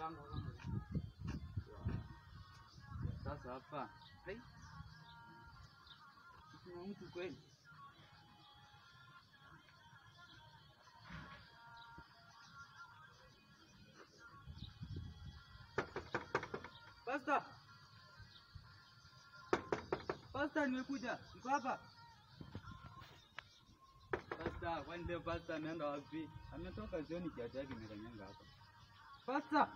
kanga kama sasa hapa hai kuna mtu kweli Pasta! Pasta, nimekuja. Niko hapa. Pasta, kwani leo pasta ameenda wapi? Ametoka jioni kiatu yake imekanyanga hapa. Pasta!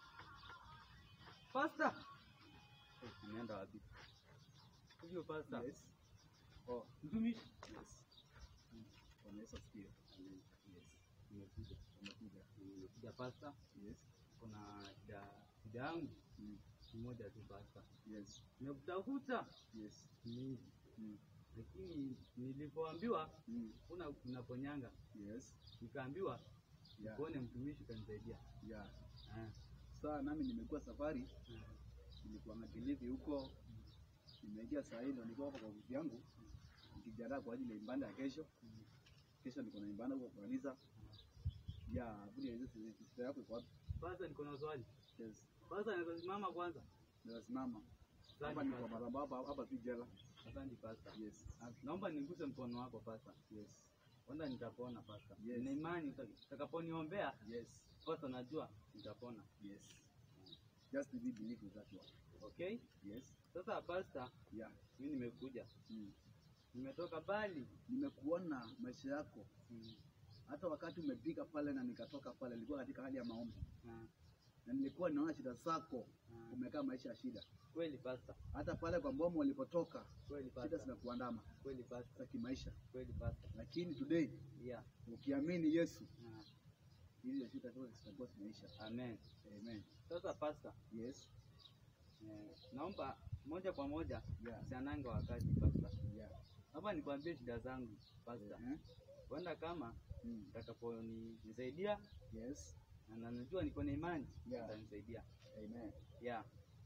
Pasta! Eh, ameenda wapi? Hivyo pasta. Yes. Oh, mtumishi. Yes. Bwana Yesu asifiwe. Amen. Yes. Nimekuja. Umekuja. Nimekuja pasta. Yes. Kuna shida shida yangu Mm. ni moja tu pasta. Yes. Nimekutafuta Yes. mingi, Mm. lakini nilipoambiwa Mm. kuna unaponyanga, Yes. nikaambiwa Yeah. kuone mtumishi kanisaidia. Yeah. Ah, Saa nami nimekuwa safari, ah, nilikuwa na Kilifi huko, nimeingia saa hii ndo niko hapa kwa ofisi yangu nikijiandaa kwa ajili ya ibada ya kesho. mm. Kesho niko na ibada huko kwa kanisa. Yeah, vile hizo sister yako iko wapi? Pasta, niko na swali. Yes. Pasta, naweza simama kwanza? Ninasimama. Hapa Asante ni kwa pasta. madhabahu hapa hapa si jela. Asante pasta. Yes. Ah, Naomba niguse mkono wako pasta. Yes. Wanda nitapona pasta. Yes. Nina imani uta- utakaponiombea Yes. pasta, najua nitapona. Yes. Just be believe with that one. Okay? Yes. Sasa pasta, Yeah. mimi nimekuja. Mm. Nimetoka bali. Nimekuona maisha yako Mm. hata wakati umepiga pale na nikatoka pale, nilikuwa katika hali ya maombi Ah, na nilikuwa naona shida zako, ah. umekaa maisha ya shida. Kweli pasta. Hata pale kwa mbomo walipotoka, Kweli shida pasta. zinakuandama Kweli pasta. za kimaisha, Kweli pasta. lakini today Yeah. ukiamini Yesu, Ah. hizo shida zote zitakuwa zimeisha. Amen. Amen. Sasa pasta, Yes. eh, naomba moja kwa moja Yeah. siananga wakati pasta. Yeah. Hapa nikwambie shida zangu pasta. Eh? Wenda kama Mm. utakaponisaidia Yes. na na najua niko na imani Yeah. utanisaidia. Amen. Yeah.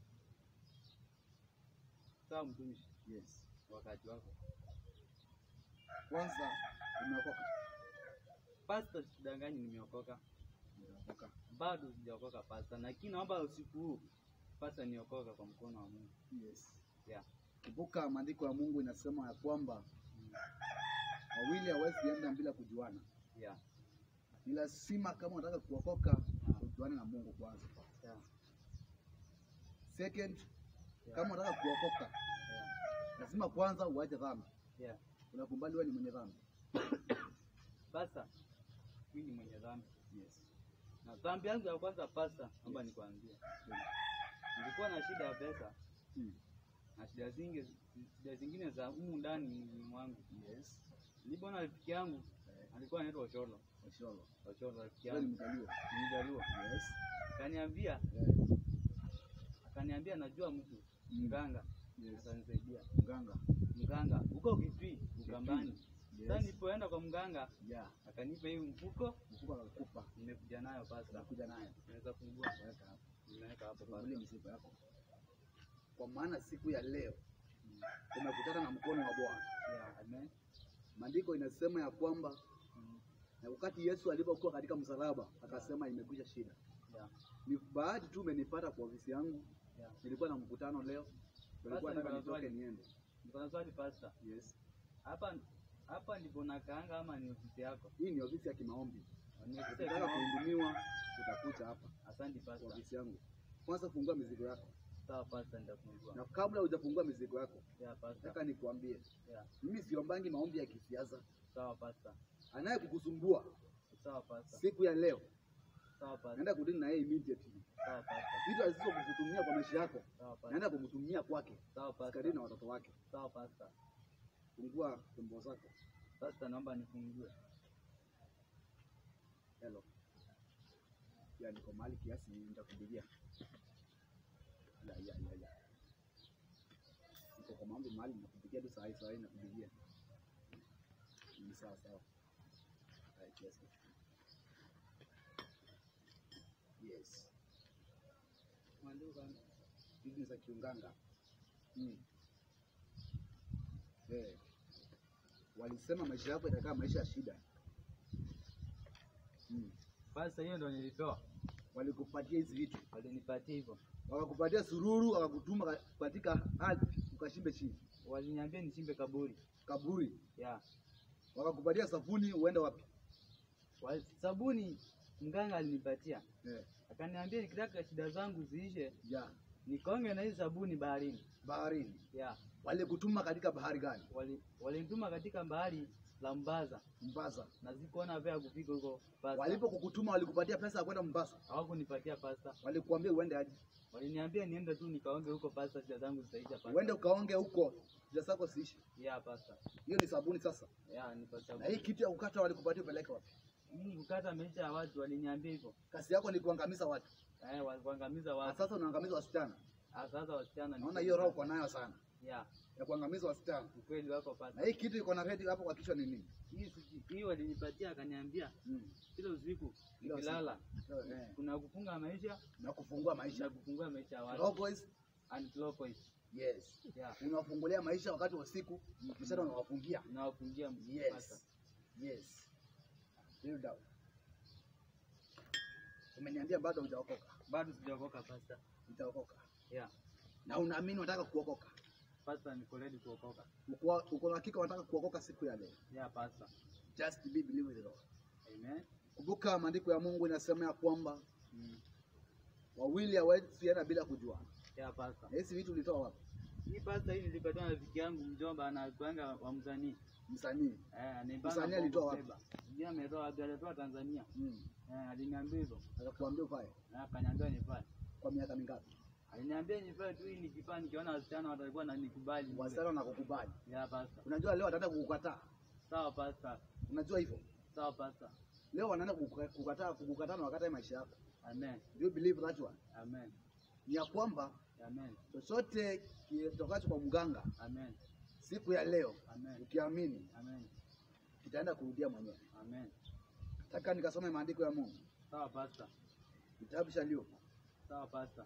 Sawa mtumishi, Yes. wakati wako. Kwanza umeokoka. Pasta, sidanganyi nimeokoka. Umeokoka. Bado sijaokoka pasta, lakini naomba usiku huu pasta niokoka kwa mkono wa Mungu. Yes. Yeah. Kumbuka maandiko ya Mungu inasema ya kwamba Mm. wawili hawezi enda bila kujuana. Yeah. Ni lazima kama unataka kuokoka ujuane na Mungu kwanza. Yeah. Second, Yeah. kama unataka kuokoka Yeah. lazima kwanza uache dhambi. Yeah. Unakubali wewe ni mwenye dhambi. Pasta, mimi ni mwenye dhambi. Yes. Na dhambi yangu ya kwanza pasta, naomba Yes. nikwambie. Nilikuwa na shida ya pesa Hmm. na shida zingi shida zingine za humu ndani mwilini mwangu. Yes. Nilipoona rafiki yangu alikuwa anaitwa Osholo. Osholo. Osholo rafiki Wewe ni yangu. mjaluo. Ni Mjaluo. Yes. Akaniambia, Yeah. akaniambia najua mtu Mm. mganga Yes. atanisaidia. Mganga. Mganga huko Kitui, Ukambani. Sasa Yes. nilipoenda kwa mganga Yeah. akanipa hii mfuko, Mkubwa akakupa. nimekuja nayo pasta. Unakuja naye. Naweza fungua. Weka hapo. Nimeweka hapo pasta. Fungulie mzigo yako. Kwa maana siku ya leo umekutana na mkono wa Bwana. Yeah, amen. Maandiko inasema ya kwamba Mm. na wakati Yesu alipokuwa katika msalaba akasema imekwisha shida. Yeah. Ni bahati tu umenipata kwa ofisi yangu. Yeah. Nilikuwa na mkutano leo. Nilikuwa Basi nataka niko na nitoke swali. niende. Niko na swali pasta. Yes. Hapa hapa ndipo nakaanga ama ni ofisi yako? Hii ni ofisi ya kimaombi. Ni ofisi ya Ukitaka kimaombi. kuhudumiwa utakuja hapa Asante kwa pasta. ofisi yangu. Kwanza fungua mizigo yako. Sawa pasta, nitafungua. Na kabla hujafungua mizigo yako, Yeah, pasta. nataka nikuambie, Yeah. mimi siombangi maombi ya kisiasa. Sawa pasta. Anayekukusumbua Sawa pasta. siku ya leo, Sawa pasta. naenda kudini na yeye immediately. Sawa pasta. Vitu alizo kukutumia kwa maisha yako, Sawa pasta. naenda kumtumia kwake, Sawa kadiri pasta. na watoto wake. Sawa pasta. Fungua tumbo zako. Pasta, naomba nifungue. Hello. Ya niko mahali kiasi nitakupigia. Ya ya ya ya. Niko kwa mambo mahali nakupigia tu saa hii saa hii nakupigia. Ni sawa sawa. Hai kiasi. Yes. Mwanduka. Hizi za kiunganga. Mm. Eh. Walisema maisha yako itakaa maisha ya shida. Mm. Pasta, hiyo ndio nilipewa. walikupatia hizi vitu, walinipatia hivyo, wakakupatia sururu, wakakutuma ka- katika ardhi ukashimbe chini waliniambia nichimbe kaburi kaburi, ya wakakupatia safuni uende wapi? Wal- sabuni mganga alinipatia, Eh, akaniambia nikitaka shida zangu ziishe ya nikaonge na hii sabuni baharini. baharini. Ya Walikutuma katika bahari gani? wali- walinituma katika bahari la Mbaza Mombasa. na sikuona vya kufika huko pasta. Walipokukutuma walikupatia pesa ya kwenda Mombasa, hawakunipatia pasta, walikuambia uende aje? waliniambia niende tu nikaonge huko pasta, shida zangu zitaisha pasta. Uende ukaonge huko, shida zako siishi. Ya pasta, Hiyo ni sabuni sasa. ya ni pasta. Na hii kitu ya kukata walikupatia upeleke wapi? Hii kukata maisha ya watu, waliniambia hivyo Kazi yako ni kuangamiza watu, eh, walikuangamiza na watu. sasa unaangamiza wasichana. Ah, Sasa wasichana ni- Naona hiyo roho uko nayo sana ya ya kuangamiza wasichana. ukweli wako pasta. Na hii kitu iko na red hapo kwa kichwa ni nini? Hii siji- hii walinipatia, akaniambia Mm. kila usiku Kila nikilala Eh, kuna kufunga maisha na kufungua na maisha. kufungua maisha ya watu Cowboys, and clockwise. yes. Yeah. Unawafungulia maisha wakati wa usiku, mchana unawafungia. Nawafungia pasta. Yes. Yes. Build up. Umeniambia bado hujaokoka. Bado sijaokoka pasta. Utaokoka. Yeah. Na unaamini unataka kuokoka. Pasta niko ready kuokoka. Uko uko na hakika unataka kuokoka siku ya leo. Yeah, pasta. Just be believe with the Lord. Amen. Kumbuka maandiko ya Mungu inasema ya kwamba Mm. wawili hawawezi enda bila kujuana. Yeah, pasta. Na hizi vitu ulitoa wapi? Hii pasta hii nilipatiwa na rafiki yangu mjomba anakuanga wa msanii. Msanii. Eh, anaibanga Msanii Bongo alitoa wapi? Flava. Sijui ametoa wapi, alitoa Tanzania. Mm. Eh, aliniambia hivyo. Akakuambia ufae Na akaniambia nifae. kwa miaka mingapi? Aliniambia nifae tu hii nikifaa nikiona wasichana watakuwa na nikubali. Wasichana na kukubali. Yeah, pasta. Unajua leo wataenda kukukataa. Sawa pasta. Unajua hivyo? Sawa pasta. Leo wanaenda kukuka- kukataa kukukataa na wakati maisha yako. Amen. Do you believe that one? Amen. Ni ya kwamba Amen. chochote kitokacho kwa mganga Amen. siku ya leo Amen. ukiamini Amen. kitaenda kurudia mwenyewe. Amen. Nataka nikasome maandiko ya Mungu, Sawa pasta. kitabu cha Luka Sawa pasta.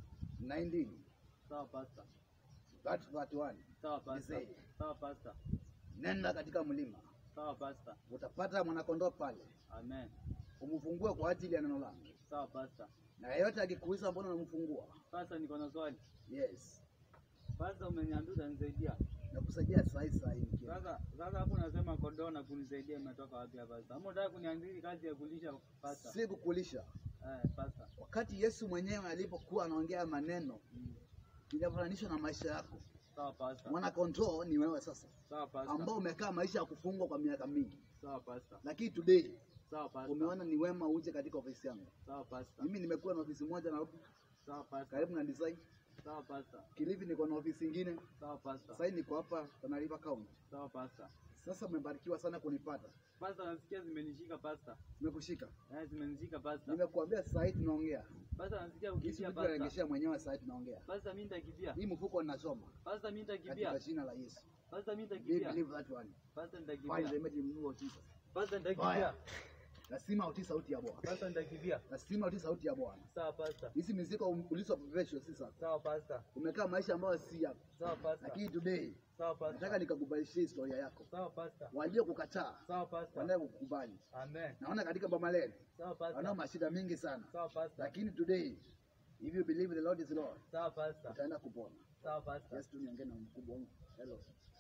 19 Sawa pasta. verse 31. Sawa pasta. Nisei. Sawa pasta. Nenda katika mlima, Sawa pasta. utapata mwanakondoo pale, Amen. umfungue kwa ajili ya neno langu, Sawa pasta. na yeyote akikuuliza mbona unamfungua, Pasta, niko na swali. yes, Pasta, umeniambia utanisaidia. nakusaidia saa hii saa hii nikienda. Sasa sasa hapo unasema kondoo na kunisaidia imetoka wapi hapa pasta? Ama unataka kuniandika kazi ya kulisha pasta? si kukulisha. Eh, pasta. Wakati Yesu mwenyewe alipokuwa anaongea maneno Mm. inafananishwa na maisha yako, Sawa pasta. mwana kondoo ni wewe sasa, Sawa pasta. ambao umekaa maisha ya kufungwa kwa miaka mingi, Sawa pasta. lakini today Sawa pasta. umeona ni wema uje katika ofisi yangu. Sawa pasta. Mimi nimekuwa na ofisi moja Nairobi Sawa pasta. karibu na design. Sawa pasta. Kilifi niko na ofisi ingine, Sawa pasta. sasa niko hapa Tana River County. Sawa pasta. Sasa umebarikiwa sana kunipata, Pasta, nasikia zimenishika pasta. nimekushika. Eh, zimenishika pasta. Nimekuambia sasa hivi tunaongea, Pasta, nasikia hizi ukimbia vitu pasta. naregeshea mwenyewe. Sasa hivi tunaongea, Pasta, mimi nitakimbia. hii mfuko ninasoma Pasta, mimi katika nitakimbia. jina la Yesu. Pasta, mimi Be nitakimbia. believe that one. Pasta, Find the nitakimbia. image move of Jesus. Pasta, nitakimbia. Fire. Lazima utii sauti ya Bwana, Pasta, nitakimbia. lazima utii sauti ya Bwana. Sawa pasta. Hizi mizigo ulizopepeshwa si sasa, Sawa pasta. umekaa maisha ambayo si yako, Sawa pasta. lakini today Sawa nataka pasta. nikakubadilishia historia yako. Sawa pasta. Waliokukataa Sawa pasta. wanaye kukubali. Amen. Naona katika Bamaleli Sawa wanao pasta. mashida mingi sana, Sawa pasta. lakini today if you believe the Lord is Lord Sawa pasta. utaenda kupona. Sawa pasta. Yes, tu niongee na mkubwa wangu. Hello.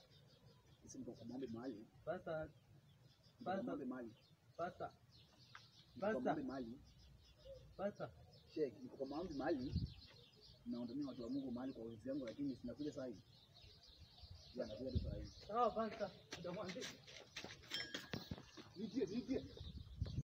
Sisi mko kwa maombi mahali. Pasta. Mko kwa Pasta. maombi mahali. Pasta. Mko kwa Pasta. maombi mahali. Pasta. Sheikh, niko kwa maombi mahali. Naondolea watu wa Mungu mahali kwa ofisi yangu lakini sinakuja saa hii. Ya nakuja tu saa hii. Sawa pasta. Ndio Nitie, nitie.